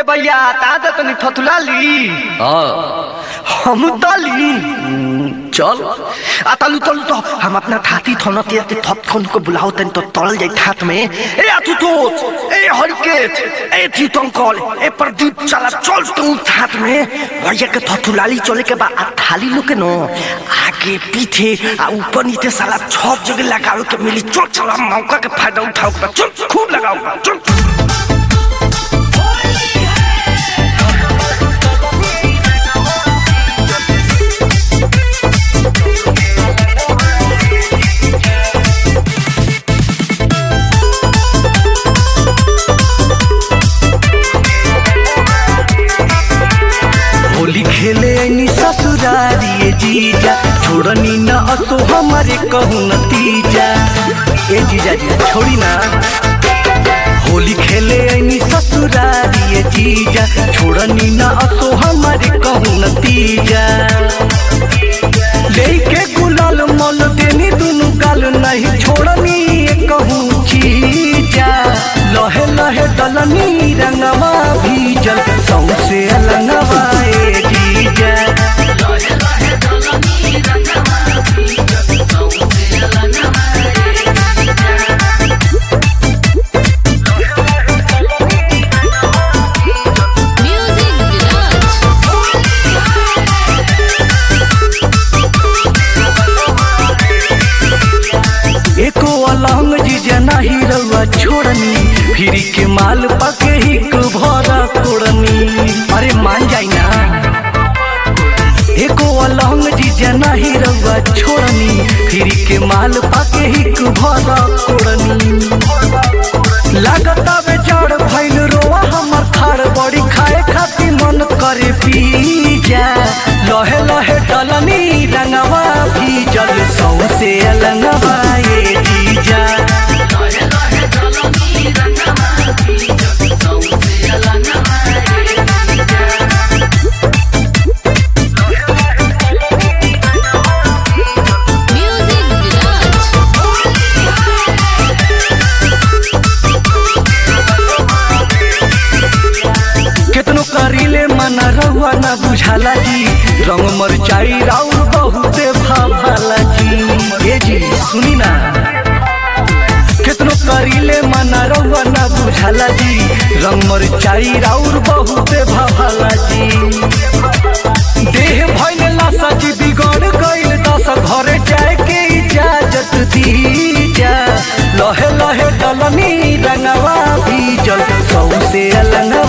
भैया ता त तनी थथुला ली हाँ हम तली चल आ तलु तलु तो हम अपना थाती थन ते ते थप थन को बुलाओ तन तो तल जाई थात में ए आतुतोत ए हरकेत ए चितंकल ए प्रदीप चला चल तू थात में भैया के थथुलाली चले के बा आ थाली लो के नो आगे पीछे आ ऊपर नीचे साला छप जगह लगावे के मिली चल चला मौका के फायदा उठाओ के बा। चल खूब लगाओ बा, चल होली खेले ऐनी ससुरारी जीजा छोड़नी न असो हमारे कहू नतीजा ए जीजा जी छोड़ी ना होली खेले ऐनी ससुरारी जीजा छोड़नी न असो हमारे कहू नतीजा लेके गुलाल मल देनी दुनु गाल नहीं छोड़नी कहूँ चीजा लहे लहे डलनी रंगवा भीजल सौसे अलंगवा ए जीजा Music Village. एको अलंग जीजा नहीं रउआ छोड़नी फिर के माल पके ही को भरा कोड़नी अरे मान जाई ना एको अलंग जीजा नहीं रउआ छोड़नी फिर के माल पाके ही को भरा कोड़नी लागता बे जड़ भइल रोआ हमर थार बड़ी खाए खातिर मन करे पीजा लहे लहे डलनी रंगवा भीजल सौसे अलंगवा ए जीजा Music Village. केतनो करीले मन रहुआ न बुझाला जी रंग मरचाई राउर बहुते भाभाला जी ए जी सुनी ना केतनो करीले मन रहुआ न बुझाला जी रंग मरचाई राउर बहुते भाभाला जी देह भइल लासा जी बिगड़ गइल दस घरे जाए के इजाजत दीजा लहे लहे डलनी रंगवा भीजल सौसे अलंगवा